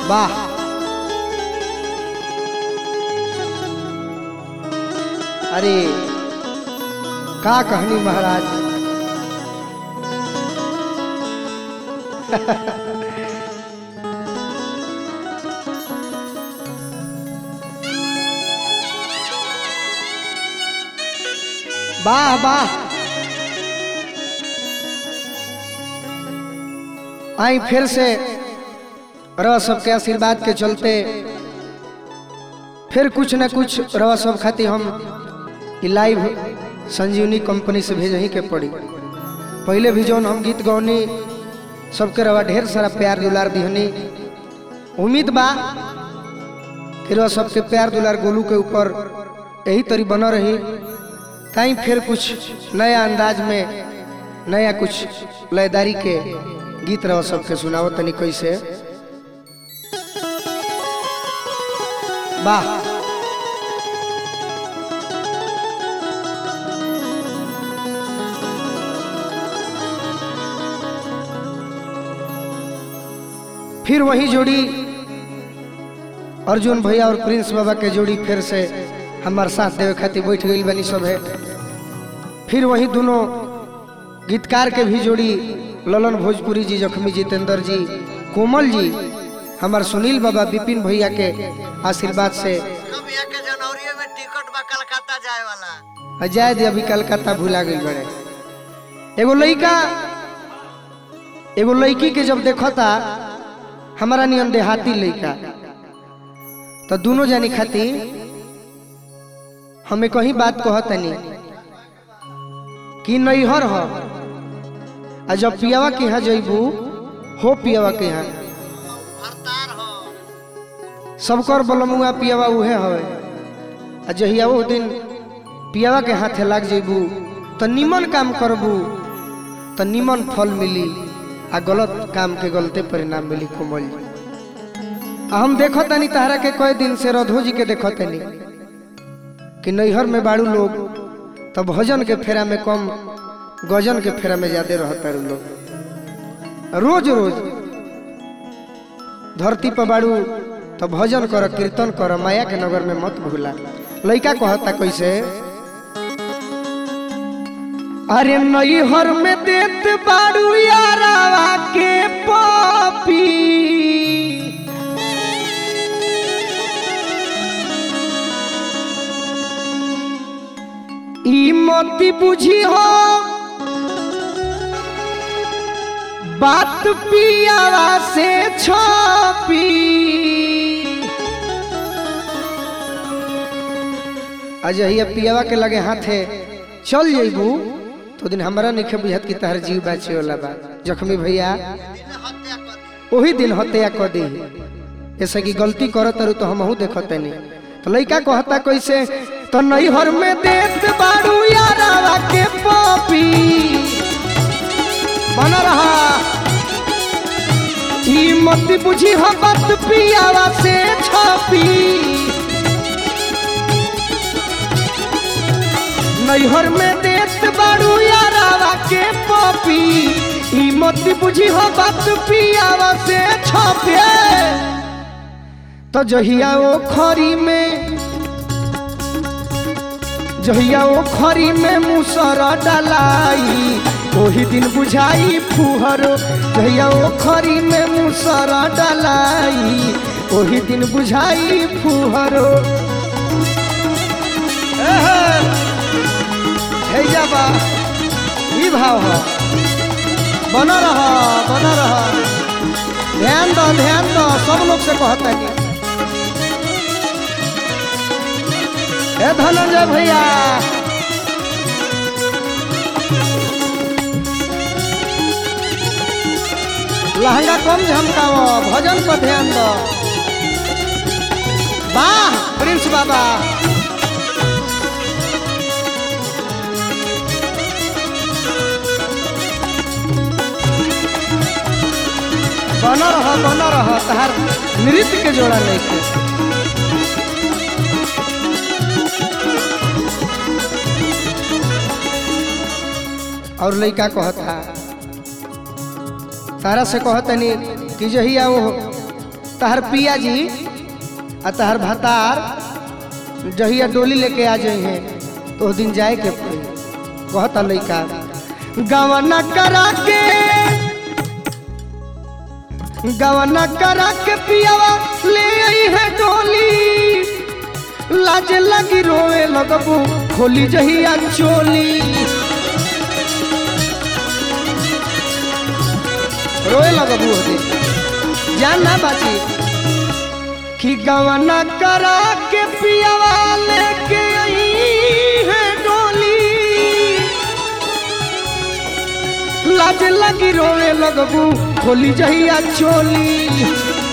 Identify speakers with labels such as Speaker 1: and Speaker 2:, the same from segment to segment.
Speaker 1: वाह अरे का कहनी महाराज वाह वाह आई फिर से रह सबके आशीर्वाद के चलते फिर कुछ न कुछ रह सब खातिर हम ई लाइव संजीवनी कंपनी से भेज ही के पड़ी पहले भी जौन हम गीत गौनी सबके रवा ढेर सारा प्यार दुलार दिहनी उम्मीद बा कि रह सबके प्यार दुलार गोलू के ऊपर यही तरी बना रही कहीं फिर कुछ नया अंदाज में नया कुछ लयदारी के गीत रह सबके सुनाओ तनी कैसे वाह फिर वही जोड़ी अर्जुन भैया और प्रिंस बाबा के जोड़ी फिर से हमार साथ देवे खातिर बैठ गई बनी सब है फिर वही दोनों गीतकार के भी जोड़ी ललन भोजपुरी जी जखमी जितेंद्र जी कोमल जी हमार सुनील बाबा विपिन भैया के आशीर्वाद से
Speaker 2: कब यहाँ के जनवरी में टिकट बा कलकत्ता जाए वाला
Speaker 1: जाए दे अभी कलकत्ता भुला गई बड़े एगो लड़का एगो लड़की के जब देखता हमारा नियन देहाती लड़का तो दोनों जानी खाती हमें कहीं बात कहतनी कि नैहर हो आ जब पियावा के यहाँ जैबू हो पियावा के यहाँ
Speaker 2: हरतार हो
Speaker 1: सबकर बलमुआ पियावा उहे हवे आ जहिया वो दिन पियावा के हाथे लाग जेबू तो निमन काम करबू तो निमन फल मिली आ गलत काम के गलते परिणाम मिली कोमल जी आ हम देखो तनी तहरा के कई दिन से रधो जी के देखो तनी कि नैहर में बाड़ू लोग तो भजन के फेरा में कम गजन के फेरा में ज्यादा रहता लोग रोज रोज धरती पर बाड़ू तो भजन कर कीर्तन कर माया के नगर में मत भूला लड़का कहता कैसे अरे नैहर में देत बाड़ू यारावा के पापी ई मती बुझी हो बात पियावा से छपी अजहिया पियावा के लगे हाथे चल जइबू तो दिन हमरा नहीं बुझत कि तहर जीव बाचे वाला बा जखमी भैया
Speaker 2: दिन हत्या कर दी
Speaker 1: वही दिन हत्या कर दी ऐसे कि गलती करत तारू तो हमहू देखत नहीं तो लड़का कहता कैसे तो नैहर में देत बाड़ू यारावा के पपी बना रहा ई मत बुझी हो बात पियावा से छपी नैहर में देत बाड़ू यारावा के पपी ई मत बुझी हो बात पियावा से छपे तो जहिया ओ खरी में जहिया ओ खरी में मुसर डलाई ओही दिन बुझाई फुहरो जहिया ओ खरी में मुसर डलाई ओही दिन बुझाई फुहरो एहे, हे जाबा ई भाव हो बना रहा बना रहा ध्यान दो ध्यान दो सब लोग से कहता है हे धनंजय भैया लहंगा कम झमकाओ भजन पर ध्यान दो वाह प्रिंस बाबा बना रहा बना रहा तहार नृत्य के जोड़ा नहीं के और लड़का कहता तारा से कहतनी कि जहिया वो तहर पिया जी आ तहर भतार जहिया डोली लेके आ जाए हैं तो उस दिन जाए के पड़ी कहता लइका गवना करा के गवना करा के पियावा ले आई है डोली लाज लगी रोए लगबू खोली जहिया चोली रोए लगबू होते जान ना बाची कि गवना करा के पियावा लेके आई है डोली लाज लगी रोए लगबू खोली जहिया चोली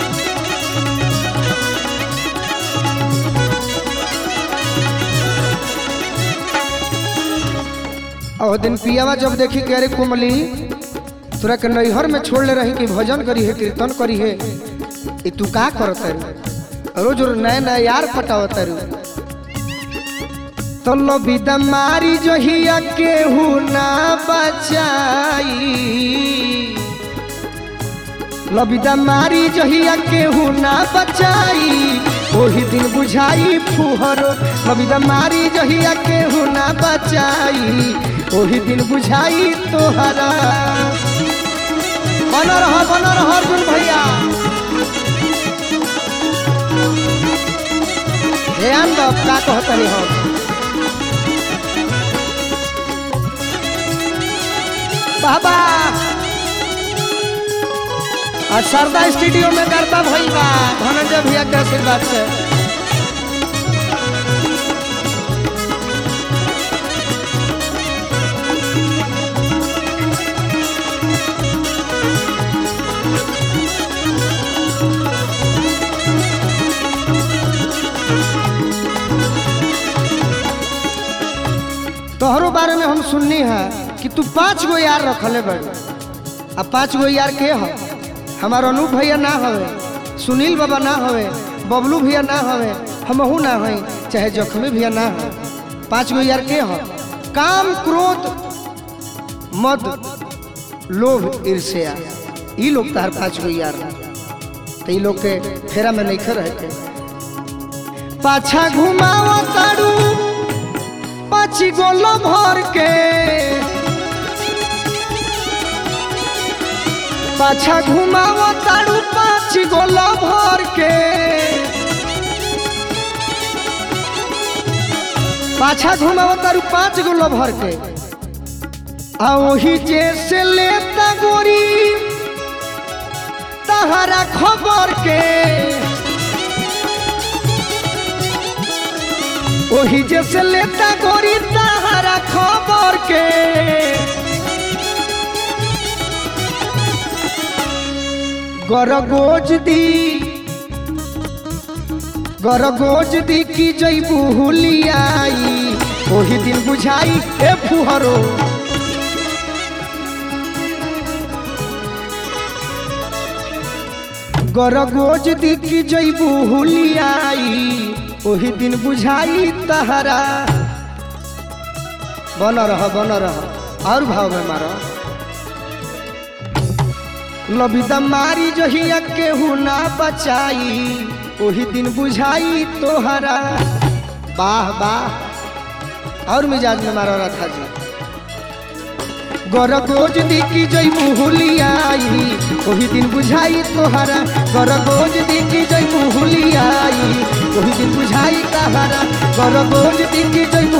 Speaker 1: और दिन पियावा जब देखी कि अरे कुमली तोरा के नैहर में छोड़ ले रही कि भजन करी है कीर्तन करी है ई तू का करत है रोज रोज नया नया यार पटावत है तो लो विदा मारी जो हिया केहू ना बचाई लबिदा मारी जहिया केहू ना बचाई ओही दिन बुझाई फुहरो लबिदा मारी जहिया केहू ना बचाई ओही दिन बुझाई तोहरा बन रह बन रह अर्जुन भैया ध्यान दो का कहतनी हम बाबा और सरदा स्टूडियो में करता भई बा धनंजय भैया के आशीर्वाद से तोहरो बारे में हम सुननी है कि तू पांच गो यार रखले बड़ आ पांच गो यार के हो हमार अनूप भैया ना हवे सुनील बाबा ना हवे बबलू भैया ना हवे हमहू ना हई चाहे जख्मी भैया ना हो पांच गो यार के हो काम क्रोध मद लोभ ईर्ष्या ई लोग तार पांच गो यार तो ई लोग के फेरा में नहीं रहे के पाछा घुमावा तारू पाची गोलो भर के पाछा घुमाव तारू पाँच गोला भर के पाछा घुमाव तारू पाँच गोला भर के आ वही जैसे लेता गोरी तहरा खबर के वही जैसे लेता गोरी तहरा खबर के गरगोज दी गरगोज दी की जैबू हुलियाई ओही दिन बुझाई ए फुहरो गरगोज दी की जैबू हुलियाई ओही दिन बुझाई तहरा बन रह बन रह और भाव में मारा लबिदा मारी जहिया केहू ना बचाई ओही दिन बुझाई तोहरा वाह वाह और मिजाज में मारा रहा था जी गरगोज दी की जई मुहुलियाई ओही दिन बुझाई तोहरा गरगोज दी की जई मुहुलियाई ओही दिन बुझाई तहरा गरगोज दी की जई